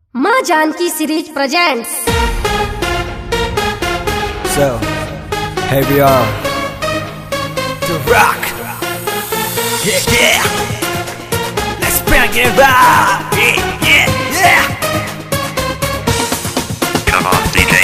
माँ Janaki series presents So, here we are. To rock. Yeah, yeah. Let's bring it rock. Yeah, yeah, yeah. Come on, DJ.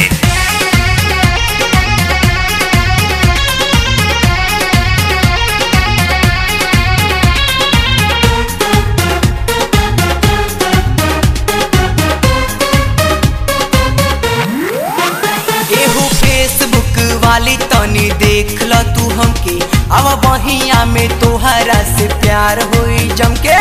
एहू Facebook वाली तनी देख ल तू हमके अब बहिया में तोहरा से प्यार होई जमके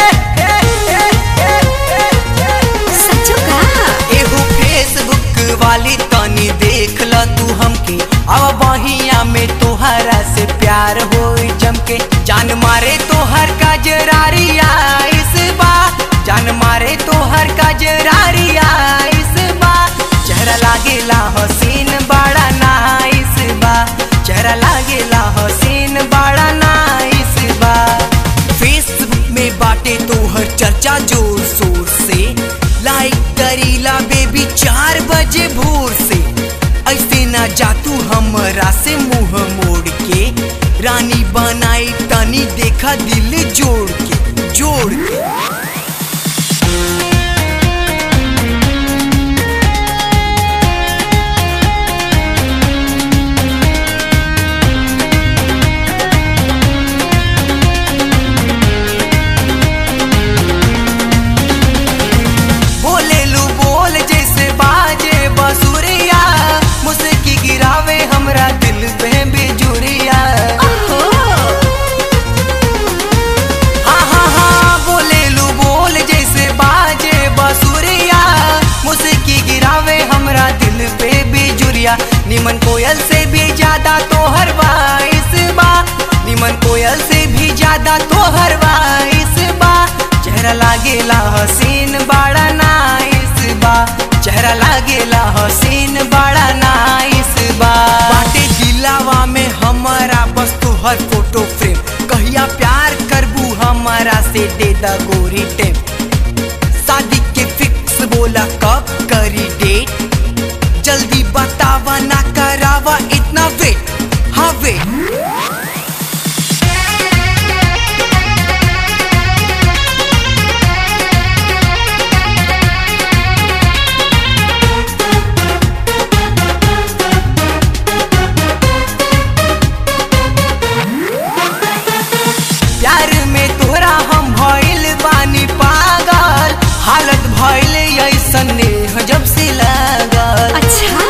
सच्चो का एहू फेसबुक वाली तनी देख ल तू हमके अब बहिया में तोहरा से प्यार होई जमके जान मारे तोहर कजरारिया इस बा जान मारे तोहर कजरारिया इस बा चेहरा लागेला हसीन बड़ा नाइस बा चेहरा लागेला हसीन बड़ा नाइस बा फेसबुक में बाटे तोहर चर्चा जोर शोर से लाइक करीला बेबी चार बजे भोर से ऐसे ना जा तू हमरा से मुंह मोड़ के रानी बनाई तनी देखा दिल जोड़ के जोड़ के बोले लू बोल जैसे बाजे बसुरिया मुस्की गिरावे हमरा दिल पे बिजुरिया हाँ हाँ हाँ बोले लू बोल जैसे बाजे बसुरिया मुस्की गिरावे हमरा दिल पे बिजुरिया निमन कोयल से भी ज्यादा तोहर वाइस बा निमन कोयल से भी ज्यादा तोहर वाइस बा चेहरा लागेला हसीन बड़ा नाइस बा चेहरा लागेला हसीन बड़ा नाइस बा बाटे दिलावा में हमारा बस तोहर फोटो फ्रेम कहिया प्यार करबू हमारा से दे दा गोरी टेम शादी के फिक्स बोला कब करी डेट जल्दी बतावा ना करावा इतना वेट हाँ वेट प्यार में तोरा हम भइल बानी पागल हालत भइल ऐसन नेह जब से लागल अच्छा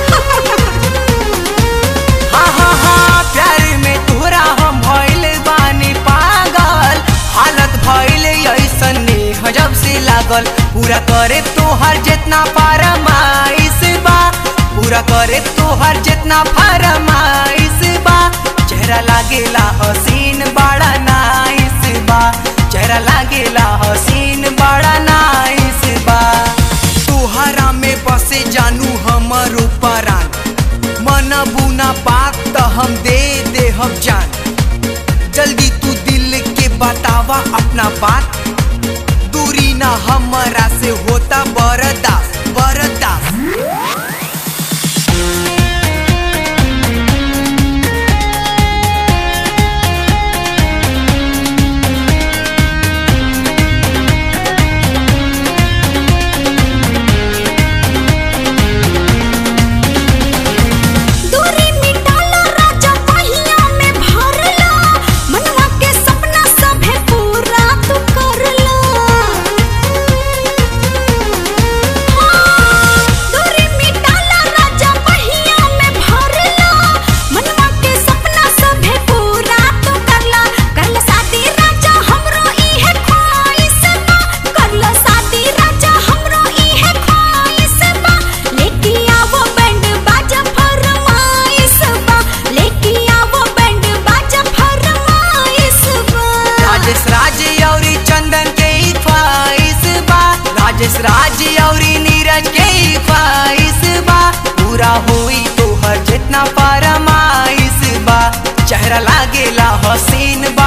हाँ हाँ हाँ प्यार में तोरा हम भइल बानी पागल हालत भइल ऐसन नेह जब से लागल पूरा करे तोहर जितना फरमाइश बा पूरा करे तोहर जितना फरमाइश बा चेहरा लागेला हसीन बड़ा नाइस बा चेहरा लागेला हसीन बड़ा नाइस बा तोहरा में बसे जानू हमर परान मन बुना बात त हम दे दे हम जान जल्दी तू दिल के बतावा अपना बात दूरी ना हमरा से होता बरदास बरदास दूरी मिटालो राजा पहिया में भरलो मनवा के सपना सभे पूरा तू करलो हाँ, दूरी मिटालो राजा पहिया में भरलो मनवा के सपना सभे पूरा तू करलो करलो शादी राजा हमरो इहे ख्वाहिश बा करलो शादी राजा हमरो इहे ख्वाहिश बा लेके आवो बैंड बाजा फरमाइश बा लेके आवो बैंड बाजा फरमाइश बा राजेश राज औरी चंदन के ही ख्वाहिश बा राजेश राज औरी नीरज के ही ख्वाहिश बा पूरा हुई तोहर जितना फरमाइश बा चेहरा लागेला हसीन बा